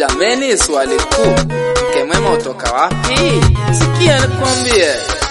Jameni, swali kuu, mke mwema utoka wapi? Sikia nikwambie.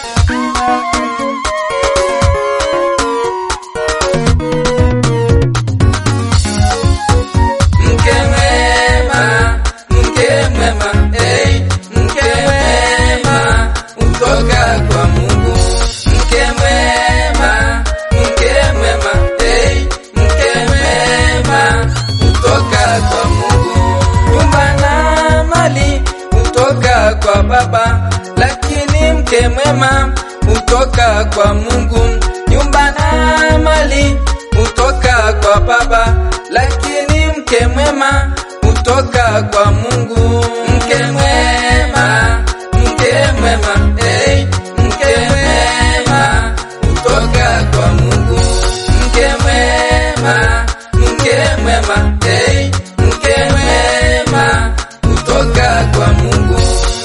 Mke mwema, mke mwema, hey, mke mwema utoka kwa Mungu. Mke mwema, mke mwema, hey, mke mwema utoka kwa Mungu. Nyumba na mali utoka kwa Baba, lakini mke mwema utoka kwa Mungu. Nyumba na mali utoka kwa Baba, lakini mke mwema utoka kwa Mungu. Mke mwema, mke mwema, hey, mke mwema utoka kwa Mungu. Mke mwema, mke mwema, hey, mke mwema utoka kwa Mungu.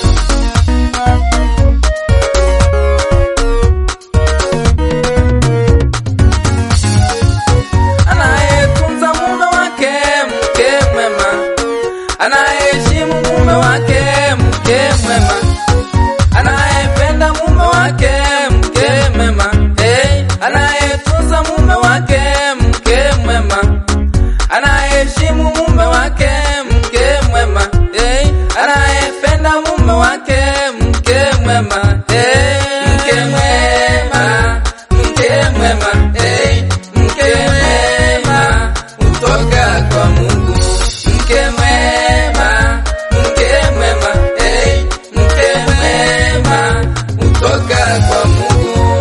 Anayetunza mume wake, mke mwema. Anayeheshimu mume wake, mke mwema. Anayependa mume wake, mke mwema. Hey, anayetunza mume wake, mke mwema. Anayeheshimu mume wake, mke mwema. Hey, anayependa mume wake, mke mwema. Hey, mke mwema, mke mwema. Hey, mke mwema utoka kwa Mungu. Mke mwema, mke mwema. Hey, mke mwema utoka kwa Mungu.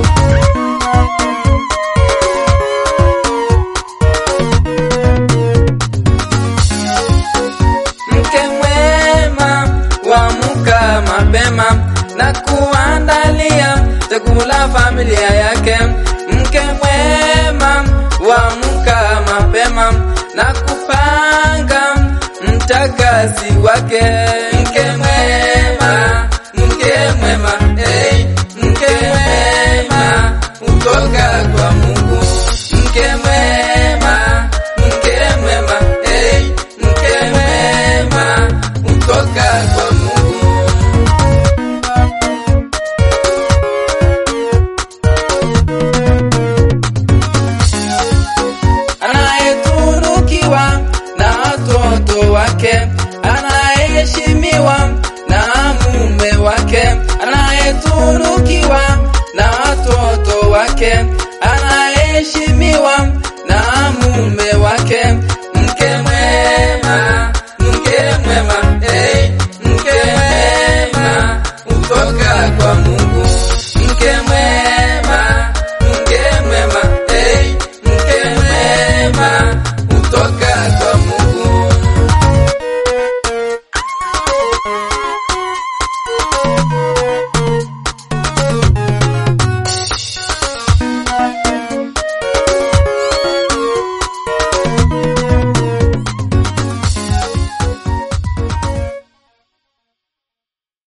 Mke mwema wamuka mapema na kuandalia chakula familia yake. Mke mwema wamuka mapema na kupanga mtakasi wake. Mke mwema, mke mwema, hey, mke mwema utoka kwa Mungu. Mke mwema, mke mwema, hey, mke mwema utoka kwa Mungu. Anayetunukiwa na watoto wake, anayeheshimiwa na mume wake, anayetunukiwa na watoto wake, anayeheshimiwa